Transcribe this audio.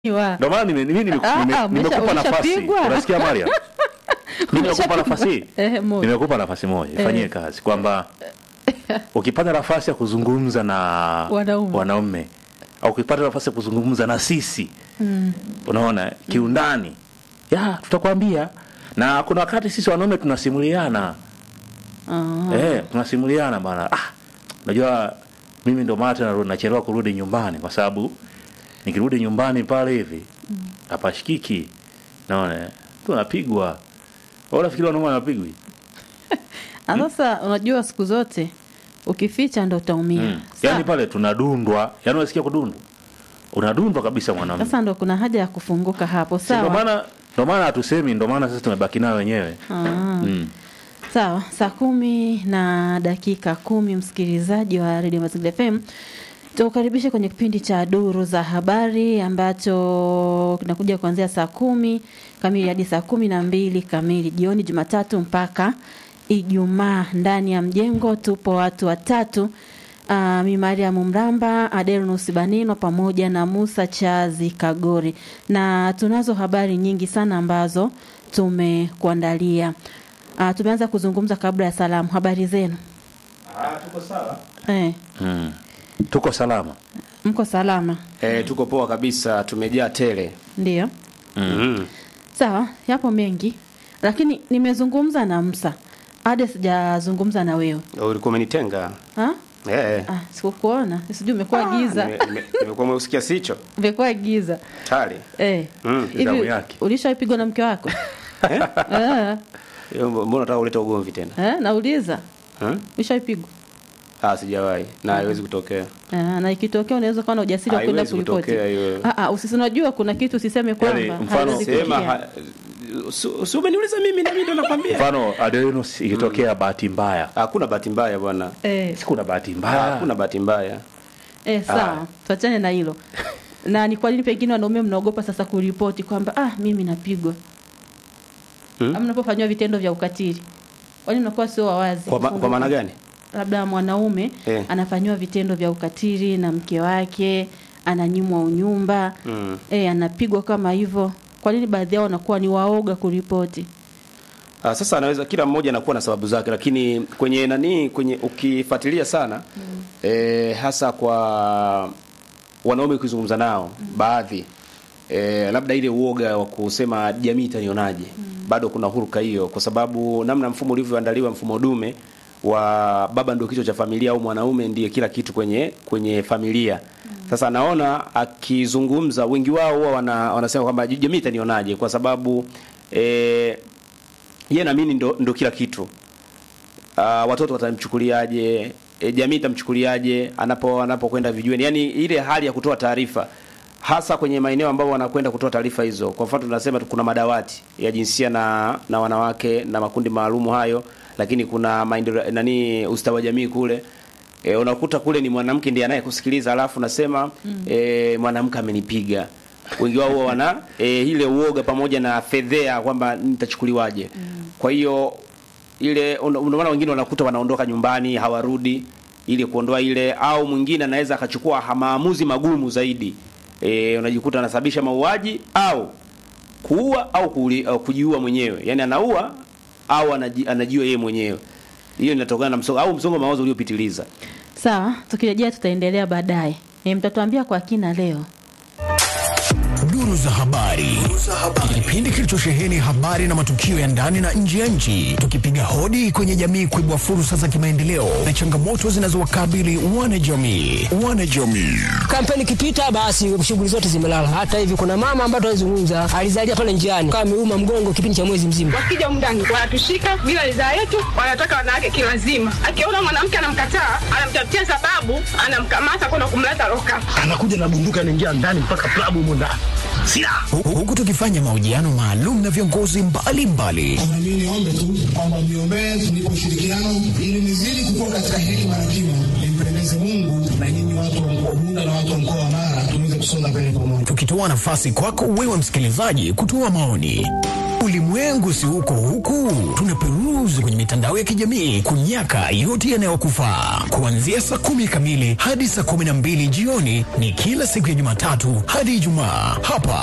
Wa- Ndio maana nime- mimi nime- Ah, nime- ah, umesha- nimekupa nafasi. umeshapigwa. Unasikia Maria? Mimi nimekupa nafasi. Eh, moja. Nimekupa nafasi moja. Ifanyie kazi kwamba ukipata nafasi ya kuzungumza na Wanaume. wanaume au ukipata nafasi ya kuzungumza na sisi unaona kiundani ya tutakwambia na kuna wakati sisi wanaume tunasimuliana Ah, eh, tunasimuliana bana ah, unajua mimi ndo maana tena nachelewa kurudi nyumbani kwa sababu nikirudi nyumbani pale hivi hapashikiki naona eh, tunapigwa Wewe unafikiri wanaume wanapigwi ah, sasa unajua siku zote ukificha ndo utaumia mm. Sawa. yaani pale tunadundwa yaani unasikia kudundwa unadundwa kabisa mwanaume sasa ndo kuna haja ya kufunguka hapo Si ndo sawa maana ndo maana hatusemi ndo maana sasa tumebaki nayo wenyewe Ah. mm. sawa saa kumi na dakika kumi msikilizaji wa redio mazingira fm tukukaribishe kwenye kipindi cha duru za habari ambacho kinakuja kuanzia saa kumi kamili hadi saa kumi na mbili kamili jioni jumatatu mpaka ijumaa ndani ya mjengo tupo watu watatu Uh, mi Mariam Mramba, Adelnus Banino pamoja na Musa Chazi Kagori, na tunazo habari nyingi sana ambazo tumekuandalia. Uh, tumeanza kuzungumza kabla ya salamu. Habari zenu? tuko sawa Eh, Mm. tuko salama mko salama? eh, tuko poa kabisa tumejaa tele Ndio. mm. Sawa, yapo mengi, lakini nimezungumza na Musa hadi sijazungumza na wewe ulikuwa umenitenga ha? eh. Ah, sikukuona, sijui umekuwa giza, Nime- nime- nimekuwa mweusikia sicho umekuwa giza tali eh. Mm. Zamu Hivi yake. ulishapigwa na mke wako eh? Hiyo mbona unataka kuleta ugomvi tena Eh, nauliza hmm? ulishapigwa ah sijawahi na haiwezi kutokea Ah, na ikitokea unaweza kuwa na ujasiri wa kwenda Haiwezi kuripoti. kutokea hiyo. Ah, ah, usisi unajua kuna kitu usiseme kwamba mfano, haiwezi sema kutokea. ha, su- si umeniuliza mimi na mimi ndo nakwambia mfano Adelinus ikitokea bahati mbaya hakuna bahati mbaya bwana Eh, si kuna bahati mbaya hakuna bahati mbaya eh, sawa, Ah. tuachane na hilo. na ni kwa nini pengine wanaume mnaogopa sasa kuripoti kwamba ah, mimi napigwa Hmm? ama mnapofanywa vitendo vya ukatili, kwani mnakuwa sio wawazi? kwa, ma, kwa maana gani labda mwanaume Eh. anafanyiwa vitendo vya ukatili na mke wake, ananyimwa unyumba mm. eh, anapigwa kama hivyo. Kwa nini baadhi yao wanakuwa ni waoga kuripoti? Ah, sasa anaweza kila mmoja anakuwa na sababu zake, lakini kwenye nani, kwenye ukifuatilia sana mm. eh, hasa kwa wanaume ukizungumza nao mm. baadhi eh, labda ile uoga wa kusema jamii itanionaje mm. bado kuna huruka hiyo, kwa sababu namna mfumo ulivyoandaliwa, mfumo dume wa baba ndio kichwa cha familia au mwanaume ndiye kila kitu kwenye kwenye familia mm. Sasa naona akizungumza, wengi wao huwa wana, wanasema kwamba jamii itanionaje, kwa sababu eh, yeye naamini ndo, ndo kila kitu. Uh, watoto watamchukuliaje? E, jamii itamchukuliaje anapo anapokwenda vijueni? Yaani ile hali ya kutoa taarifa hasa kwenye maeneo ambayo wanakwenda kutoa taarifa hizo. Kwa mfano tunasema tu kuna madawati ya jinsia na na wanawake na makundi maalumu hayo, lakini kuna maendeleo nani ustawi wa jamii kule. E, unakuta kule ni mwanamke ndiye anayekusikiliza alafu nasema mm. e, mwanamke amenipiga wengi wao huwa wana e, ile uoga pamoja na fedhea kwamba nitachukuliwaje. Mm. Kwa hiyo ile ndio maana wengine wanakuta wanaondoka nyumbani hawarudi ili kuondoa ile, au mwingine anaweza akachukua ha- maamuzi magumu zaidi. E, unajikuta anasababisha mauaji au kuua au, kuuli, au kujiua mwenyewe, yaani anaua au anaji, anajiua yeye mwenyewe. Hiyo inatokana na msongo au msongo wa mawazo uliopitiliza. Sawa, tukirejea tutaendelea baadaye. E, mtatuambia kwa kina leo. Duru za habari, kipindi kilichosheheni habari na matukio ya ndani na nje ya nchi, tukipiga hodi kwenye jamii kuibua fursa za kimaendeleo na changamoto zinazowakabili wanajamii. Wanajamii kampeni ikipita basi shughuli zote zimelala. Hata hivi kuna mama ambaye tunazungumza alizalia pale njiani kama ameuma mgongo kipindi cha mwezi mzima. wakija humu ndani wanatushika bila ridhaa yetu, wanataka wanawake kilazima. Akiona mwanamke anamkataa, anamtafutia sababu, anamkamata kwenda kumleta loka. anakuja na bunduki anaingia ndani mpaka klabu humo ndani silaha Hu- huku tukifanya mahojiano maalum na viongozi mbalimbali Kwamba mimi niombe tu kwamba mniombee tunipe ushirikiano ili nizidi kukua katika hekima na kima, nimpendeze Mungu na nyinyi watu wa mkoa Bunda na watu wa mkoa wa Mara tuweze kusonga mbele pamoja. tukitoa nafasi kwako wewe msikilizaji kutoa maoni. Ulimwengu si huko huku, tunaperuzi kwenye mitandao ya kijamii kunyaka yote yanayokufaa. Kuanzia saa kumi kamili hadi saa kumi na mbili jioni ni kila siku ya Jumatatu hadi Ijumaa hapa